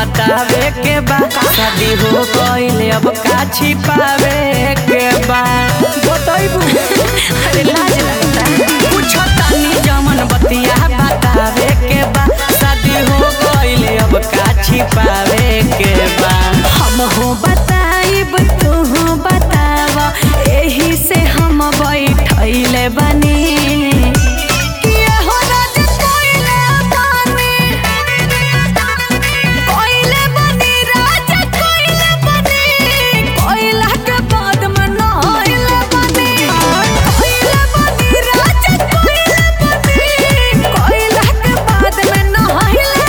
बतावे के बा शादी हो गइले अब का छिपावे के बा बताइबू अरे लाज लगता कुछ तानी जमन बतिया बतावे के बा शादी हो गइले अब का छिपावे के बा हम हो बताइब तू हो बताव एही से हम बैठैले बनी किया हो राज कोइले बानी कोइले बनी राज कोइले बनी कोइला के बाद में नहैले बनी कोइले बनी राज कोइले बनी कोइला के बाद में नहैले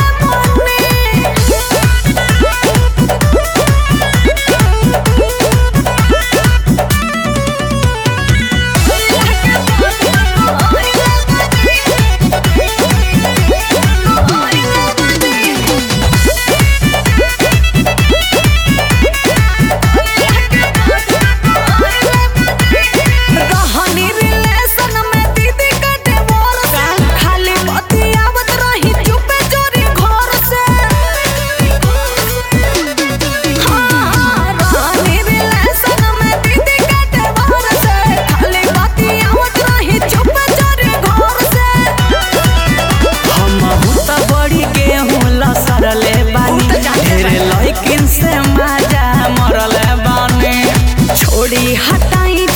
रहनी रिलेशन में दीदी के डिवोर्स खाली बतियावत रही चुपे चोरी घर से हाँ, रहनी रिलेशन में दीदी के डिवोर्स खाली बतियावत रही चुपे चोरी घर से हमहू त बड़ी गेहूं लसरले बानी ढेरे लइकिन से माजा मरले बानी छोड़ी हटाई